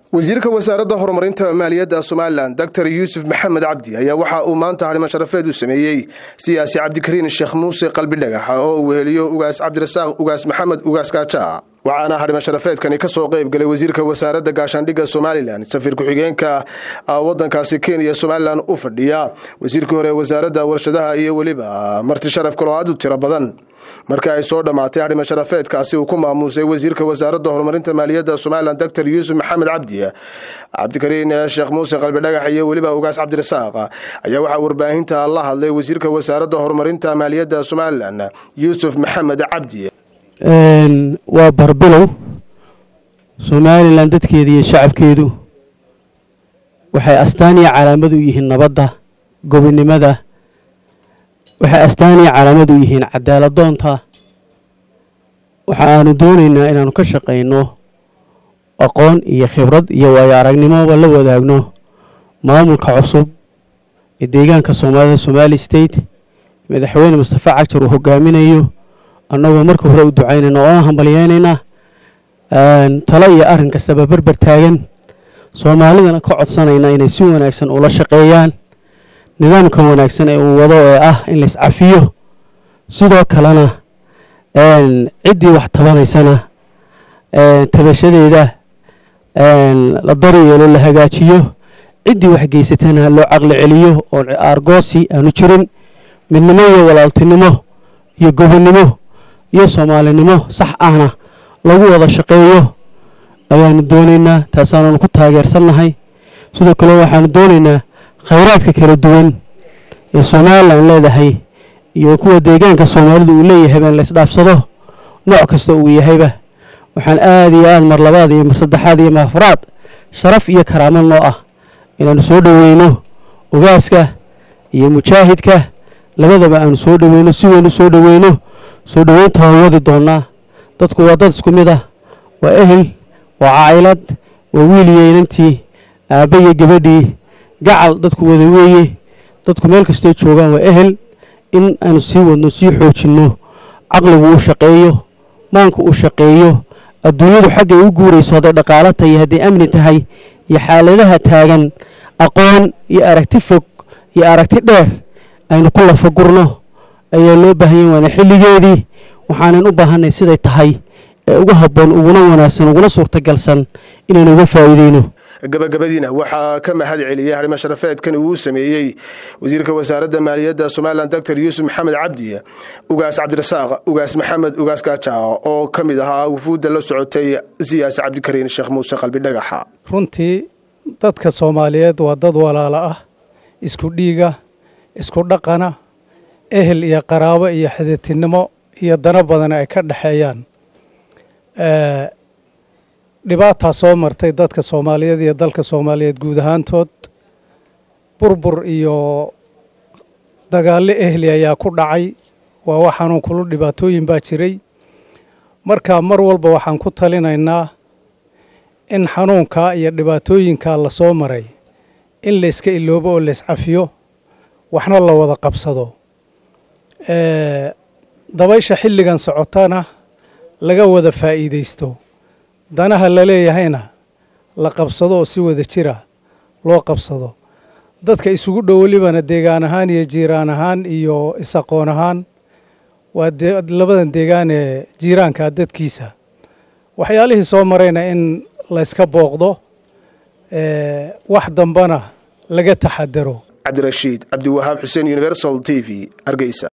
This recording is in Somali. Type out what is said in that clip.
wasiirka wasaaradda horumarinta maaliyadda somalilan doctor yuusuf maxamed cabdi ayaa waxa uu maanta harimo sharafeed u sameeyey siyaasi cabdikariin sheekh muuse qalbi dhagax oo uu weheliyo ugaas cabdirasaaq ugaas maxamed ugaas kaaja waxaana harimo sharafeedkani ka soo qayb galay wasiirka wasaaradda gaashaandhigga somalilan safiir ku-xigeenka wadankaasi kenya somalilan u fadhiya wasiirkii hore wasaaradda warshadaha iyo weliba marti sharaf kaloo aad u tiro badan markii ay soo dhammaatay harimo sharafeedkaasi uu ku maamuusay wasiirka wasaaradda horumarinta maaliyadda somalilan doctor yuusuf maxamed cabdi cabdikariin sheekh muuse qalbi dhagax iyo weliba ugaas cabdirasaaq ayaa waxaa warbaahinta la hadlay wasiirka wasaaradda horumarinta maaliyadda somalilan yuusuf maxamed cabdi waa barbilow somalilan dadkeeda iyo shacabkeedu waxay astaan iyo calaamad u yihiin nabadda gobinimada waxay astaan iyo calaamad u yihiin cadaaladdoonta waxa aanu doonaynaa inaanu ka shaqayno aqoon iyo khibrad iyo waayo aragnimoba la wadaagno maamulka cusub ee deegaanka soomaalida somali state madaxweyne mustafa cagjar uu hogaaminayo annagoo marka hore u ducaynayna oona hambalyeynaynaa talo iyo arrin kastaba berber taagan soomaalidana ka codsanayna inay si wanaagsan ula shaqeeyaan nidaamka wanaagsan ee uu wado ee ah in lais cafiyo sidoo kalena ciddii wax tabanaysana tabashadeeda la daryeelo la hagaajiyo ciddii wax geysatana loo caqli celiyo oo aargoosi aanu jirin midnimo iyo walaaltinimo iyo gobonnimo iyo soomaalinimo sax ahna lagu wada shaqeeyo ayaanu doonaynaa taasaananu ku taageersannahay sidoo kale waxaanu doonaynaa khayraadka kala duwan ee somalilan leedahay iyo kuwa deegaanka soomaalidu uu leeyahay baan laysdhaafsado nooc kasta uu yahayba waxaan aad iyo aad mar labaad iyo mar saddexaad iyo mar afraad sharaf iyo karaamo noo ah inaanu soo dhoweyno ogaaska iyo mujaahidka labadaba aanu soo dhoweyno si weyn u soo dhoweyno soo dhoweynta waan wadi doonaa dadku waa dad isku mid ah waa ehel waa caylad waa wiil iyo inantii aabba iyo gabadhii gacal dadku wada weeye dadku meel kastoo joogaan waa ehel in aanu sii wadno sii xoojinno caqligu uu shaqeeyo maanku uu shaqeeyo adduunyadu xaggay u guurayso hadday dhaqaalo tahay hadday amni tahay iyo xaaladaha taagan aqoon iyo aragti fog iyo aragti dheer aynu ku lafagurno ayaa loo baahanya waana xilligeedii waxaanan u baahanay siday tahay ee ugu habboon uguna wanaagsan uguna suurtagalsan inaynu uga faa'iideyno gabagabadiina waxaa ka mahad celiyey harimo sharafeedkan uu sameeyey wasiirka wasaaradda maaliyadda somalilan doctor yuusuf maxamed cabdi ugaas cabdirasaaq ugaas maxamed ugaas kaaja oo ka mid ahaa wufuudda la socotay siyaasi cabdikariin sheekh muuse qalbi dhagaxa runtii dadka soomaaliyeed waa dad walaalo ah isku dhiiga isku dhaqana ehel iyo qaraabo iyo xiditinimo iyo dano badan ay ka dhexeeyaan dhibaataa soo martay dadka soomaaliyeed iyo dalka soomaaliyeed guud ahaantood burbur iyo dagaallo ehli ayaa ku dhacay waa wax xanuun kulu dhibaatooyin baa jiray marka mar walba waxaan ku talinaynaa in xanuunkaa iyo dhibaatooyinkaa la soo maray in la iska iloobo oo la iscafiyo waxna la wada qabsado dabaysha xilligan socotana laga wada faa'iidaysto danaha la leeyahayna la qabsado oo si wada jira loo qabsado dadka isugu dhow welibana deegaan ahaan iyo jiiraan ahaan iyo isaqoon ahaan waa labadan deegaan ee jiiraanka dadkiisa waxyaalihii soo marayna in layska booqdo wax dambana laga taxadaro cabdirashiid cabdiwahaab xuseen universal t v hargeysa